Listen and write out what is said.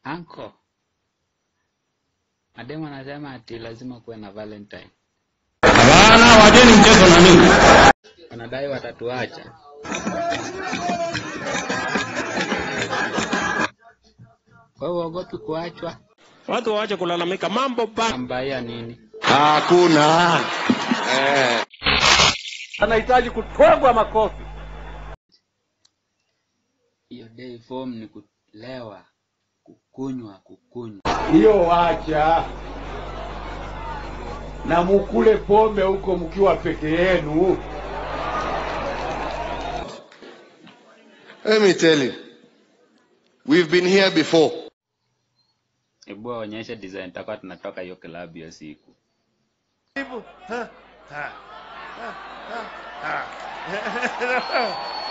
Anko, mademu anasema ati lazima kuwe na Valentine. Hapana, wacheni mchezo na mimi. Wanadai watatuacha. Wewe uogopi kuachwa? Watu waache kulalamika mambo ba. Ambaia nini? Hakuna. Eh. anahitaji kutwagwa makofi. Hiyo day form ni kulewa, kukunywa, kukunywa. Hiyo wacha na mukule pombe huko mkiwa peke yenu. Let me tell you, we've been here before. Hebu waonyeshe design tutakuwa tunatoka hiyo klabu hiyo siku. Ha, ha, ha, ha, ha.